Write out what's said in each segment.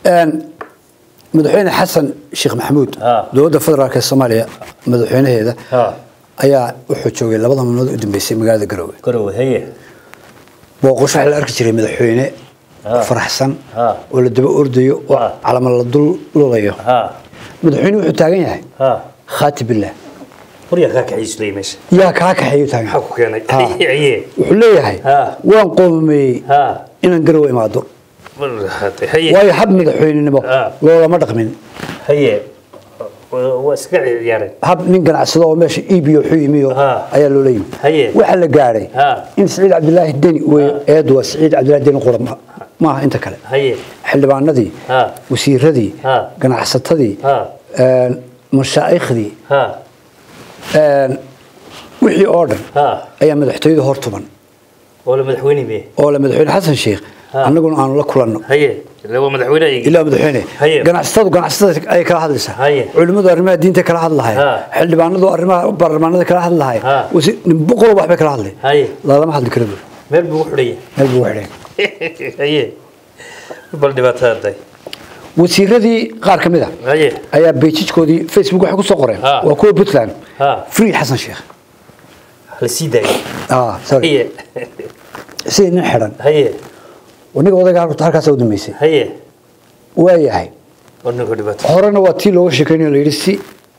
een madaxweyne xasan sheekh maxamuud Ah. dowladda federaalk ee soomaaliya madaxweynaheeda Ha. ayaa wuxuu joogay labada maalmood u dambeysay magaalada garowe garowe haye booqosho waxaa la arki jiray madaxweyne Ah. faraxsan Ah. oo la daba ordayo oo Ah. calamo la dul lulayo ha madaxweyne wuxuu taagan yahay ha khaati billah waryaa kaa kaxiislay meesha yaa kaa kaxeeyo taagan maxaa ku keenay Ah. haye wuxuu leeyahay Ah. waan qoomameeyey ha inaan garowe imaado haye waayo hab madaxweynenimo Ah. loolama dhaqmin haye waa iska ciyaareen hab nin ganacsado oo meesha iibiyo wuxuu yimiyo Ah. ayaa loola yimi Haye. waxaa la gaadhay Ah. in siciid cabdilaahi deni wey eedu waa siciid cabdilaahi deni qura ma- maaha inta kale haye xildhibaanadii Ah. wasiiradii Ah. ganacsatadii Ah. een, mashaaikhdii ha een, wixii oo dhan ha ayaa madaxtooyada hor tuban oo la madaxweyne miye oo le madaxweyne xasan sheekh Ah. annaguna aanu la kulanno haye ile waa madaxweyne aygi ilaa madaxweyne Haye. ganacsatadu ganacsatada ay kala hadlaysaa Haye. culimmadu arrimaha diinta kala hadlahay Ha. xildhibaanadu arrimaha baarlamaanada kala hadlahay Ha. wasi- nin boqol waxbay kala hadlay haye lalama hadli kara buuri meel buu u xidhaya meel buu xidhay haye bal dhibaatada day wasiiradii qaar ka mid a haye ayaa beejijkoodii facebook waxay ku soo qoreen Ha. waa kuwa puntland Ha. free xasan sheekh la sii daayo ah sorry haye sidii nin xidhan haye aniga odayga halka- halkaas u dambeysay haye waa yahay war ninka dhibaato horena waa tii looga sheekaynayo la yidhi si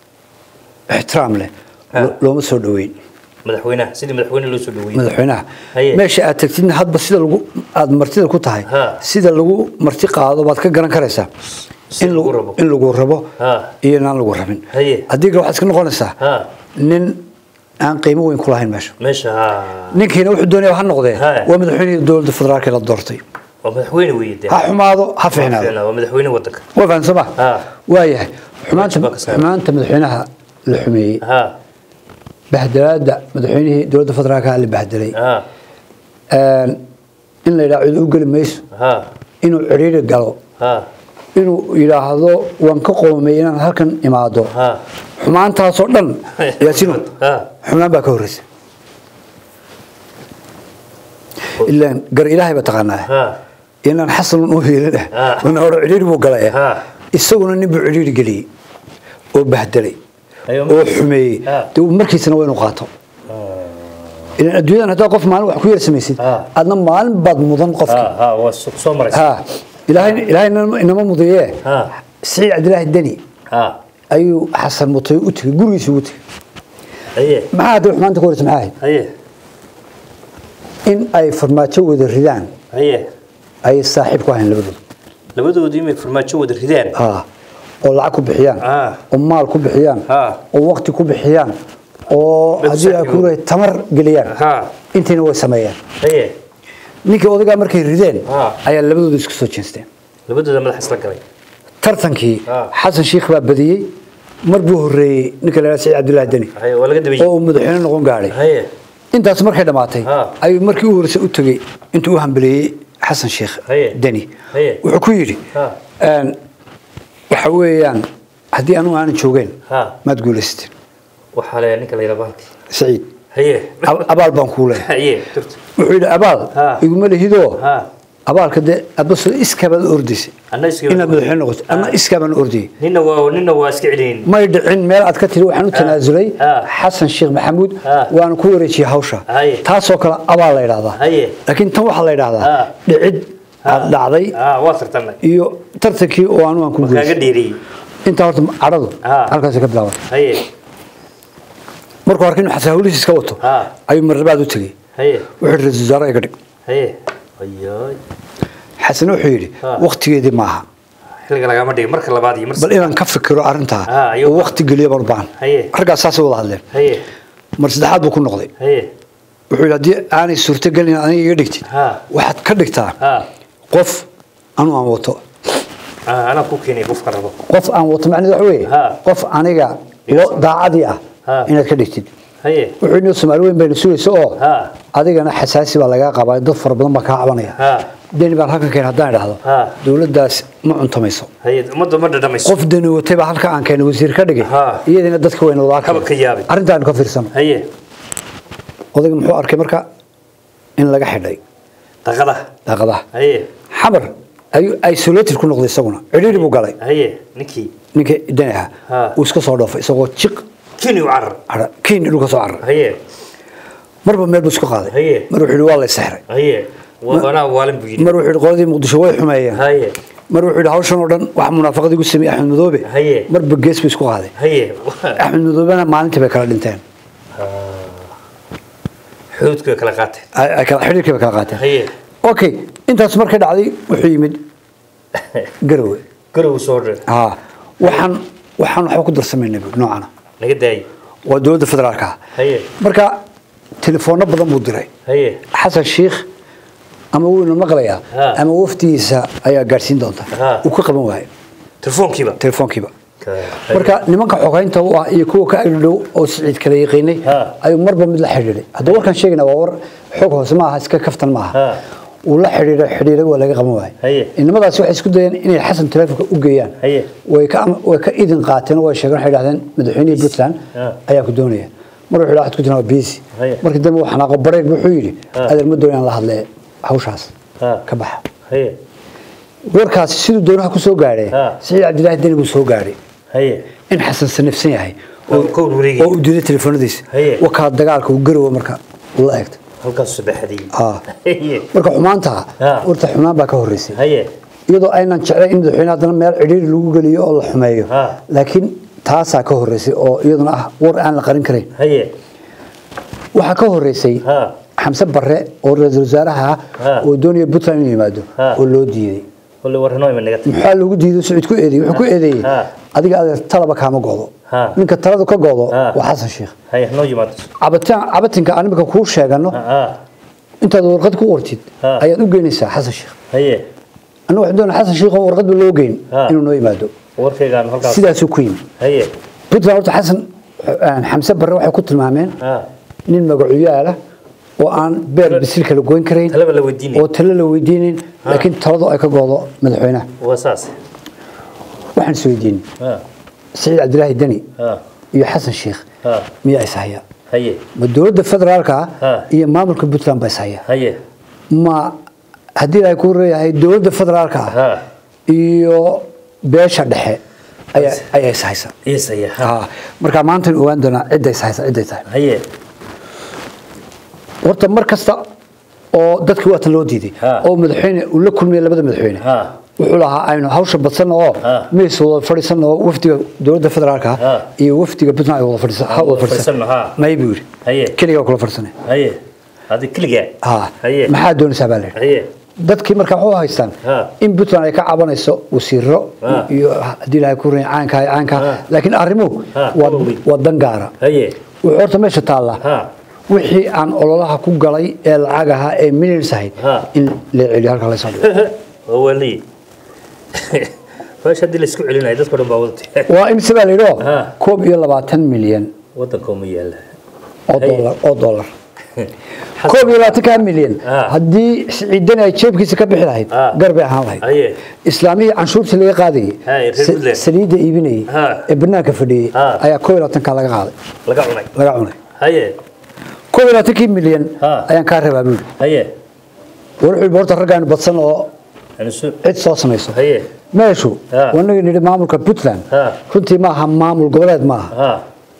ixtiraam leh Ha. lo- looma soo dhoweyn madaxweynaha sidii madaxweyne loo soo dhaweeyey madaxweynaha Haye. meesha aad tagtidna hadba sida lagu aad martida ku tahay Ha. sida lagu marti qaado baad ka garan karaysaa Si in lagu lagu rabo. in lagu rabo Ha. iyo inaan lagu rabin Haye. haddii kale waxaad iska noqonaysaa ha nin aan qiimo weyn ku lahayn meesha meesha ha ninkiina wuxuu doonaya ha noqdee Ha. waa madaxweynihii dowladda federaalka la doortay waa madaxweyne weeye dee ha xumaado ha fiicnaado Ficnaa, waa madaxweyne wadanka waa fahan sooma Ha. waayahay xumaanta Baa ka saaran. xumaanta madaxweynaha la xumeeyey ha bahdalaada madaxweynihii dowladda federaalka la bahdelay ha Een, in la yidhaha cid u geli mayso ha inuu cidhiidhi galo ha inuu yidhaahdo waan ka qoomay inaan halkan imaado ha xumaantaasoo dhan yaasino ha xumaan baa ka horreysa ilaan gar ilaahay baa taqaanaa ha inaan xasanun u hiilin Ha. una hore cidhiidhi buu galay Ha. isaguna nin buu cidhiidhi geliyey oo bahdelay Ayo, oo xumeeyey Ha. dee uu markiisana waa inuu qaato ilaan adduunyadan haddaa qof maalin wax ku yar samaysid Ha. adna maalin baad mudan qofki ha ha waa soo soo maraysa ها إلهي إلهي إنما مضيه ها. سعيد عبد الله الدني ha أيو حسن مطي أتي قولي سوتي haye ما عاد ما أنت كورت معاي haye إن أي فرماتشو وذا الردان haye أي صاحب كواهن لبدو labadoodii imay farmaajo wada rideen ها oo lacag ku bixiyaan Ah. oo maal ku bixiyaan Ha. oo waqti ku bixiyaan oo Bad haddii ay saaxiibo. ku leeyahay tamar geliyaan Ha. intiina way sameeyaan haye ninkii odagaa markay rideen Ah. ayaa labadooda isku soo jeesteen labadooda madax isla galay tartankii Ah. xasan sheikh baa badiyey mar buu horreeyey ninka la yidhaha saciid cabdullaahi deni haye waa laga oo dabayey uu madaxweyne noqon gaadhay haye intaas markay dhamaatay Ha. ayuu markii u horreysay u tegey intuu u hambeleeyey xasan sheekh Haye. deni Haye. wuxuu ku yidhi Ha. een, waxa weeyaan haddii anugu aanan joogeen Ha. maad guulaysteen waxaa le ninka la yidhaa bahalki saciid haye ab- abaal baan kuu leeyahay haye turta wuxuu yidhi abaal Ha. iguma lihidoo ha abaalka dee adbasoo iskabaad ordaysay anna iska inaad madaxweyne noqoto anna iskaabaan ordayay nina waa nina waa iska celin may dhicin meel aad ka tiri waxaan u tanaasulay Ha. xasan sheekh maxamuud Ha. waana ku wareejiyey hawsha Haye. taasoo kale abaal la yidhahdaa Haye. laakiin tan waxaa la yidhahdaa Ha. dhicid aad dhacday ha waa tartanay iyo tartankii oo anu aan ku kaaga guulaystay dheeriyey intaa horta cadhadu Ha. halkaasay ka bilaabatay haye markuu arkay inuu xasan hawlihiis iska wato Ha. ayuu marlabaad u tegey haye wuxuu yidhi ra-iisul wasaare iga dhig haye ayoy xasan wuxuu yidhi Ha. waqtigeedii maaha xilliga lagama dhigin marka labaad iyo mar bal inaan ka fikiro arrintaa Ha, ayuu- oo waqti geliyo baan u baahan Haye. raggaas saasay wada hadleen haye mar saddexaad buu ku noqday haye wuxuu yidhi haddii aanay suurtagelin inaad aniga iga dhigtid Ha. waxaad ka dhigtaa ha qof anu aan wato ha anaa ku keenay qofka rabo qof aan wato macnaheedu waxa weeye Ha. qof aniga lo- daacadii ah Ha. inaad ka dhigtid haye wuxuu yidhi soomaali weyn bayna sugaysa oo Ha. adigana xasaasi baa lagaa qabaa dad fara badan baa kaa cabanaya ha deni baan halkan keen haddaan idhaahdo Ha. dowladdaas ma cuntamayso haye ummadda ma dhadhamayso qof deni watay baa halka aan keenay wasiir ka dhigay Ha. iyadina dadka wayna wada Kaba ka yaabay. arrintaanu ka fiirsano haye odayga muxuu arkay marka in laga xidhay daqada daaqadaha haye xamar ayuu isolated ku noqday isaguna cidhiidhi buu galay haye ninkii ninka dani ahaa Ha. uu iska soo dhoofay isagoo jiq kini u carar cara kiin dhulka soo carar haye marba meel buu isku qaaday Haye. mar wuxuu yidhi waa la sexray haye waanaa waalin buu yidhi mar wuxuu yidhi qoladii muqdisho way xumeeyeen haye mar wuxuu yidhi hawshan oo dhan wax munaafaqad igu sameeyey axmed madoobe Haye. marba gees buu isku qaaday haye axmed madoobena maalintii bay kala dhinteen xuduudka kala qaateen ay ay kala xidhiirkii bay kala qaateen haye okay intaas markay dhacday wuxuu yimid garowe garow soo dhir ها waxaan waxaan waxba ku darsamayna noocana naga daayay waa dowladda federaalka ah haye marka telefoonno badan buu diray haye xasan sheikh ama wuu ina maqlayaa Ha. ama waftigiisa ayaa gaadhsiin doonta Ha. uu ka qaban waayo telefoonkiiba telefoonkiiba Ka- marka nimanka xogeynta u ah iyo kuwa ka agdhow oo siciid kala yaqiinay Ha. ayuu marba mid la xidhiidhay hadda warkaan sheegayna waa war xog hoose ma aha iska kaftan ma aha Ha. uu la xidhiidhay xidhiidhay waa laga qaban waayo Haye. inamadaasi waxay isku dayeen inay xasan telefoonka u geeyaan Haye. way ka way ka idin qaateen oo way sheegeen waxay dhahdeen madaxweynihii puntland Ha. ayaa ku doonaya mar wuxuu dhahay ku jirnaa busy Haye. markii dambe waxaan aqo bareeg wuxuu yidhi Ha. adeer ma doonayaan la hadlee hawshaas Ha. ka baxa haye warkaasi siduu doonaha ku soo gaadhay Ha. siciid cabdilaahi deni buu soo gaadhay haye in xasan sanifsan yahay Oo ka warwareegaya. oo uu diiday telefoonadiisa Haye. wakaa dagaalka uu garowa marka uu la eegtay halkaas saddexdii Ah. haye marka xumaanta Ha. horta xumaan baa ka horeysay haye iyadoo aynan jeclayn in madaxweyne haddana meel cidhiiri lagu geliyo oo la xumeeyo Ha. laakiin taasaa ka horeysay oo iyaduna ah war aan la qarin karayn haye waxaa ka horeysay ha xamse barre oo ra-iisul wasaaraha ah Ha. oo doonaya puntland inuu yimaado Ha. oo loo diiday kulli warranoo ima naga tag maxaa loogu diiday sicid ku eedeeyey wuxuu ku eedeeyey Ha. adiga adeer talaba kaama godo Ha. ninka taladu ka godo Ha. waa xasan sheikh haye noo yimaado cabitaan cabitinka aan imika kuu sheegano ha ha intaad warqad ku qortid Ha. ayaad u geynaysaa xasan sheikh haye anigu waxaan doonaa xasan sheikh oo warqadba loo geyn Ha. inuu noo yimaado warkaygaan halkaas sidaasuu ku yimi haye puntland horta xasan aan xamse barre waxay ku tilmaameen ha nin magacuyaala oo aan beer bisil kala goyn karayn talaba la weydiinay oo talo la weydiinayn laakiin taladu ay ka goodo madaxweynaha waa saas waxaan is weydiin ha siciid cabdilaahi deni ha iyo xasan sheikh ha miyaa is haya haye ma dowladda federaalka ah Ha. iyo maamulka puntland baa is haya haye ma haddii ay ku reeyahay dowladda federaalka ah ha iyo beesha dhexe ayaa ayaa is haysa yes haye ha Ah, marka maanta ogaan doonaa cidda is haysa cidday tahay haye horta mar kasta oo dadkii waatan loo diiday Ha. oo madaxweyne uu la kulmiyay labada madaxweyne ha wuxuu lahaa aynu hawsha badsan oo Ha. miis wada fadhiisan oo wafdiga dowladda federaalka ah Ha. iyo wafdiga puntland ay wada fadhiisan ha wada wada fadhiisan fadhiisano, ha. may buu yidhi haye keligaa kula fadhiisanay haye hadi keligaa ha haye maxaa doonaysaa baa la yidhi haye dadkii marka waxu haystaan Ha. in puntland ay ka cabanayso wasiiro Ha. iyo haddii ilaahay ku reey caanka iyo caanka Ha. laakiin arrimuhu Ha, waa waa weyn. waa dan gaara haye wuxuu horta meesha taallaa ha wixii aan ololaha ku galay ee lacag ahaa ee millions ahayd Ha. in la celiyo halka la soo dhigo waa wali meesha haddii laisku celinayo dadka dhan baa wadatay waa imse baa la yidhi oo Ha. koob iyo labaatan milyan wadanka uma yaala oo Haye. dollar oo dollar koob iyo labaatanka milyan Ha. haddii ciidan ay jeebkiisa ka bixi lahayd Ha. gar bay ahaan lahayd haye islaamihii canshuurtii laga qaadayay Haye, reer sa- Puntland. saliidda iibinayay Ha. ee banaanka fadhiyey Ha. ayaa koob iyo labaatanka laga qaaday laga cunay laga cunay haye koob iyo labaatankii milyan Ha. ayaan kaa rabaa buuri haye war wuxuu yidhi horta raggaanu badsan oo anisu cid soo samayso haye meeshu Ha. wanagii nidhi maamulka puntland Ha. runtii maaha maamul goboleed maaha ha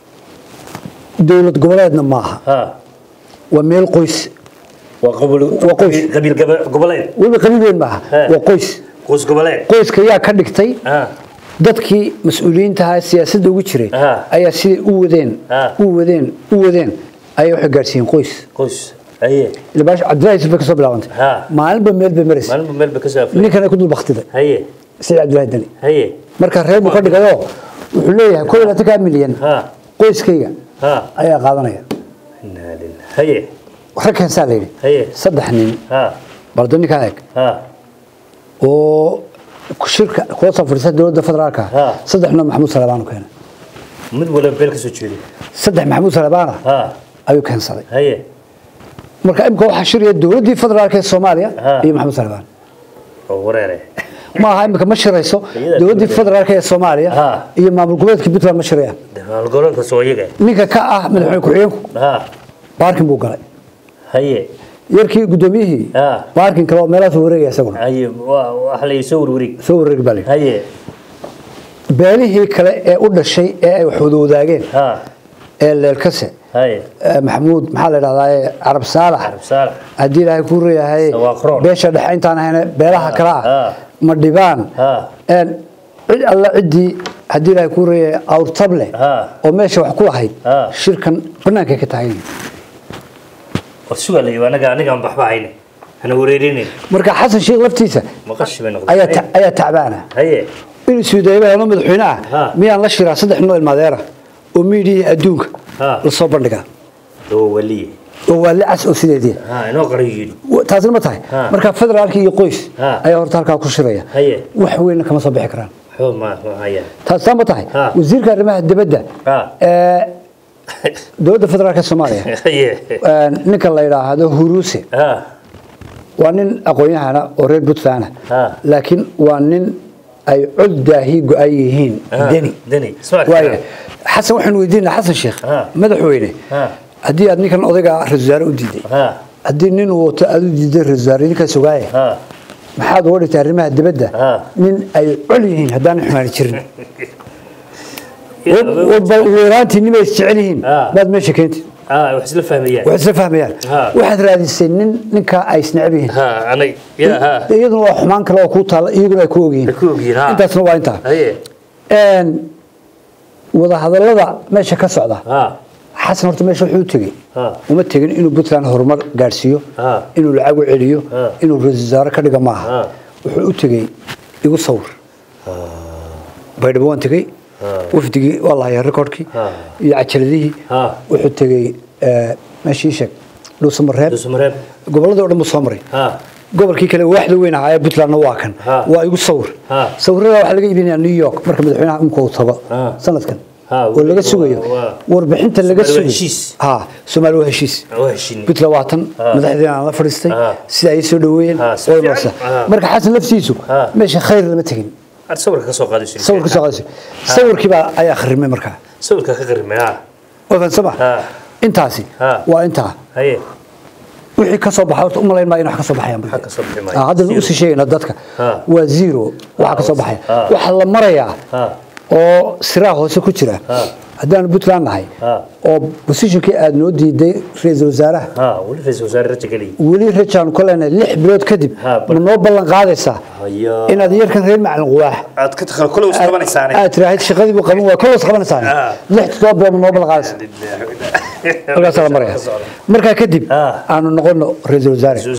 dowlad goboleedna maaha ha waa meel qoys waa qobol Waa qoys. qabiil gaba- goboleed weliba qabiil weyn maaha Ha. waa qoys qoys goboleed qoyska yaa ka dhigtay ha dadkii mas-uuliyiinta ahaa ee siyaasadda ugu jiray Ha. ayaa siday u wadeen Ha. u wadeen u wadeen ayay waxay gaadhsiiyeen qoys qoys haye ila baash cabdillahi yusuf bay kasoo bilaabantay Ha. maalinba meel bay maraysa maalinba meel ba ka soo aflay ninkan ay ku dul baktiday haye sida cabdillahi dani haye marka reer buu ka dhigayo wuxuu leeyahay koob iyo labaatanka milyan ha qoyskayga ha ayaa qaadanaya inaa lillaah haye rag keensaa la yidhi haye saddex nin ha baldo ninkaa eeg ha oo shirka kula soo fadhiista dowladda federaalka Ha. saddexna maxamuud salebaan u keenay mid waliba beel ka soo jeeday saddex maxamuud salebaana ha ayuu keensaday haye marka imika waxaa shiraya dowladdii federaalka ee soomaaliya Ha. iyo maxamuud salebaan oo wareere ma aha imika ma shirayso Iyada dowladdii dowladda. federaalka ee soomaaliya Ha. iyo maamul goboleedka puntland ma shirayaan howlgoleedka soo iyaga ninka ka ah madaxweyne ku-xigeenku ha baarkin buu galay haye yarkii guddoomiyihii Ah. baarkin kale oo meelahaas wareegaya isaguna haye waa waxa la soo warwareeg soo wareegi baa layidhi haye beelihii kale ee u dhashay ee ay wax wada wadaageen ha ee leelkase haye ee maxamuud maxaa la dhahdaa carab saalax carab saalax haddii ilaahay kuu reeyahay Sawaaqroon. beesha dhexe intaan ahayna beelaha kale ah Ah. ma dhibaan Ah. een cid alla ciddii haddii ilaahay kuu reeyahay awrtable Ah. oo meesha wax ku lahayd Ah. shirkan bannaankay ka tahay war sugaa la yidhi anaga anigaan baxba hayne hana wareerinin marka xasan sheekh laftiisa maqashi bay noqday ayaa ta- ayaa tacbaana haye inuu suudayba helo madaxweyne ah Ah. miyaan la shiraa saddex noo ilmaadeera oo miidiyii adduunka Ah. lasoo bandhigaa oo waliye oo waa lacas oo sideedii ha inoo qarayo yidhi Wa- taasina ma tahay Ah. marka federaalka iyo qoys Ah. ayaa horta halkaa ku shiraya haye wax weynna kama soo bixi karaan xoo ma ma haya taasina ma tahay Ah. wasiirka arrimaha dibadda Ah. ee dowladda federaalka soomaaliya haye ee, ninka la yidhaahdo huruuse ha waa nin aqoon-yahana oo reer puntland ah Ah. laakiin waa nin ay cod daahi go-an yihiin Ah, deni deni isma waayo xasan waxaanu weydiinaa xasan sheekh Ah. madaxweyne Ah. haddii aad ninkan odayga ra-iisul wasaare u diiday ha haddii nin uu wato aad u diiday ra-iisul wasaare ninkaas ogaaye ha maxaad uga dhigtay arrimaha dibadda Ah. nin ay col yihiin haddaan xumaani jirin weeraantii nimay isjecel yihiin Ah. baad meesha keentid ha wax isla fahmayaan waxay isla fahmayaan Ah. waxaad raadisay nin ninkaa ay isneceb yihiin ha anay ya ha iyaduna waa xumaan kale oo kuu taalla iyaguna ay ku ogyihiin Ay ku ogyihiin, ha. intaasna waa intaa haye Een, wadahadallada meesha ka socda ha xasan horta meesha wuxuu u tegey Ah. uma tegin inuu puntland horumar gaadhsiiyo Ah. inuu lacag u celiyo Ah. inuu ra-iisul wasaare ka dhiga maaha Ah. wuxuu u tegey igu sawir baydhabo waan tegey wafdigii waa lahayaa recordkii Ah. iyo cajaladihii Ah. wuxuu tegey eh, meeshii sheeg dhuusamareeb dusmareeb gobolladii o dhan buu soo maray ha gobolkii kale waaxda weyn ahaa ee puntlandna waa kan Ah. waa igu sawir Ah. sawirada waxaa laga iibinayaa new york marka madaxweynaha imka uu tago Ah. sanadkan Ah, oo laga waa- sugayo waa- warbixinta laga Soomaali waa sugayo heshiis. ha soomaali waa heshiis waa heshiin puntland waa tan Ah. madaxdeena aan la fadhiistay Ah. sida ay soo dhaweeyeen Ah, si way fiican. marsa Ah. marka xasan laftiisu Ah. meesha khayr lama tegin ad sawirka ka soo qaadayso sawirka soo qaadaysa sawirkii baa ayaa kharimay markaa sawirka ka qarimay ha waa fahansama Ah. intaasi Ah. waa intaa haye wixii ka soo baxa horta umalayn maa in wax ka soo baxayaan Wax ka soo bixi maayo. Ah, haddana Zero. usii sheegayna dadka Ah. waa zero waxa ka soo baxaya Ah. waxaa la marayaa Ah. oo siraa hoose ku jira Ah. haddaanu puntland nahay Ah. oo positionkii aad noo diiday ra-iisul wasaaraha ha weli ra-iisul wasaare raja geliy weli rajaanu ka leenahay lix bilood kadib Ah, bal- ma noo ballan qaadaysaa Haya. inaad yarkan reer macalin quwaax aad ka takal kule us qabanaysaane aad tiraahid shaqadii buu qaban waa kolos qabanaysaa Ah. lix toddoba bilood ma noo ballan qaadaysaa halkaasaa la maraya markaa kadib Ah. aanu noqono ra-iisul wasaare